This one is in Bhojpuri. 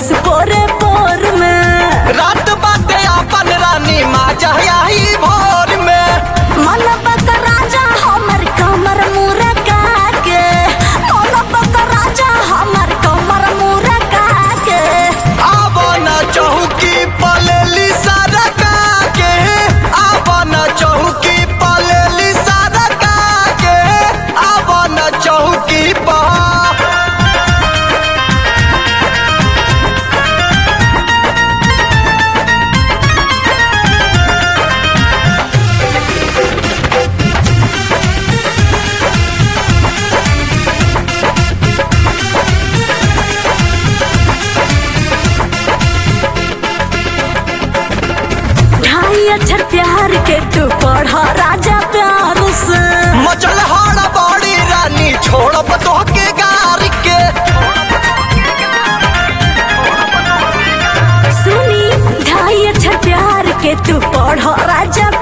रस पोरे पोर में रात बाटे अपन रानी माँ जहियाही भोर में मलब का राजा हमर कमर मुरका के मलब का राजा हमर कमर मुरका के आब न चौकी पलेली सरका के आब न चौकी पलेली सरका के आब न चौकी पर ढाई अक्षर प्यार के तू पढ़ राजा प्यार से मचल हाड़ बड़ी रानी छोड़ब तोहके गार के सुनी ढाई अक्षर प्यार के तू पढ़ राजा